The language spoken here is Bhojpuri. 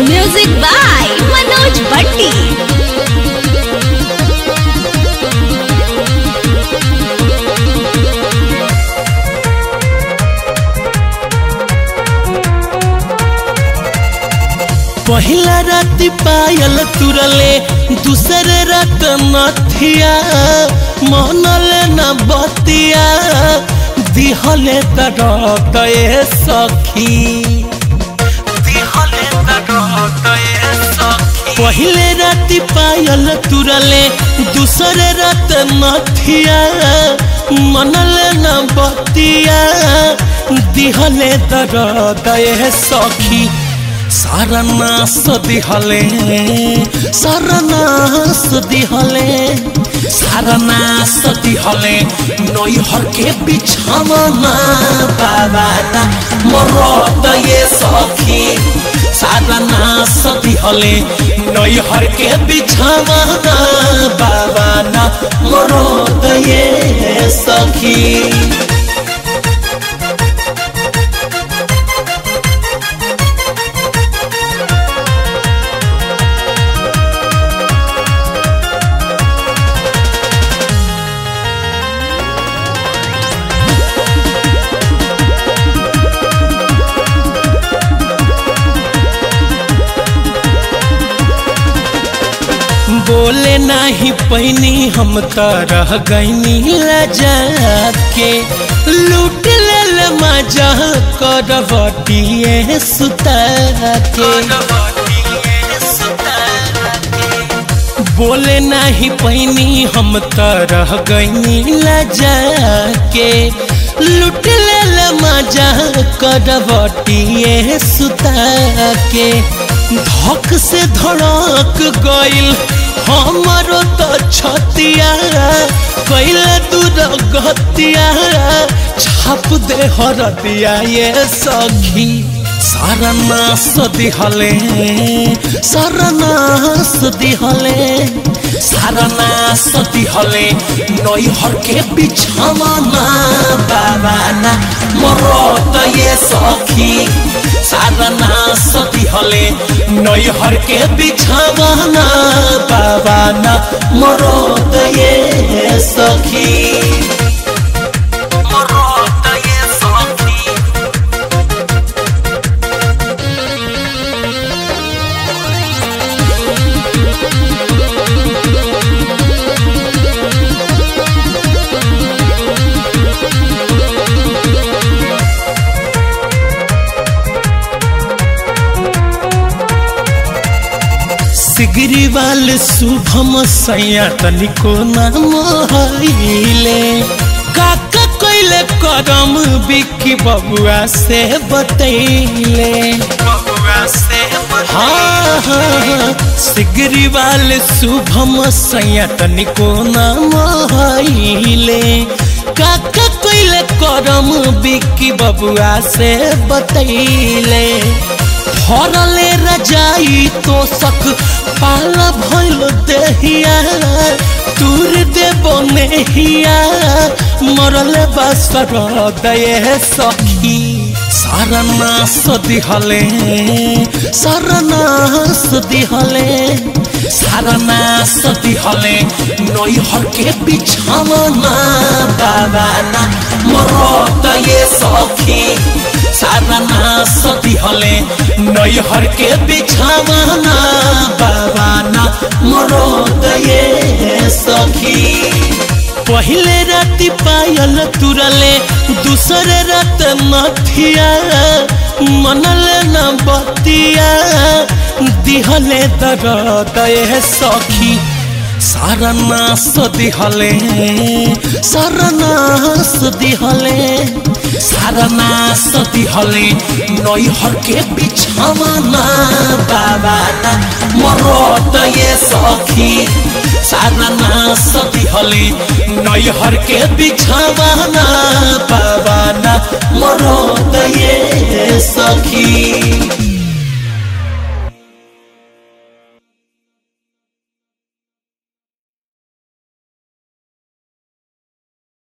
Music by Manoj Bhatti. पहिला राति पायल तुरले दूसरे रात नथिया मनले न बतिया दिहले तरत ए सखी दिहले तरत ए सखी पहिले राति पायल तुरले दूसरे रात नथिया मनले न बतिया दिहले तरत ए सखी सारा नास दिहले सारा नास दिहले सारा नास दिहले नैहर के बिछावना बाबा ना मरद ये सखी सारा नास दिहले नैहर के बिछावना बाबा ना मरद ये सखी बोले नाही पैनी हम त रह गईनी लजा के लूट लेल मजा करवटिए सुता के बोले नाही पैनी हम त रह गईनी लजा के लूट लेल मजा करवटिए सुता के धक से धड़क गइल हमारो तो छतिया कैले दूर गतिया छाप दे हरदिया ये सखी सारा नास दिहले सारा नास दिहले सारा नास दिहले नैहर के बिछावना बाबा ना मरत ये सखी सारा नास दिहले नैहर के बिछावना बाबा ना मरत ये सखी मरत ये सखी सिगरीवाल शुभम सैया तनिको नाम हईले काका कैले करम बिक्की बबुआ से बतैले हाँ हाँ सिगरीवाल शुभम सैया तनिको नाम हईले काका कैले करम बिक्की बबुआ से बतैले भरले रजाई तो सक पाला भइल देहिया दूर देबो नेहिया मरले बसर दये सखी सारा नास दिहले सारा नास दिहले सारा नास दिहले नैहर के बिछावना बाबा ना मरत ये सखी सारा नास दिहले नैहर के बिछावना बाबा ना मरत ये सखी पहिले राति पायल तुरले दूसरे रात नथिया मनले न बतिया दिहले दरद ए सखी सारा नास दिहले सारा नास दिहले सारा नास दिहले नैहर के बिछावना बाबा ना मरत ये सखी सारा नास दिहले नैहर के बिछावना बाबा ना मरत ये सखी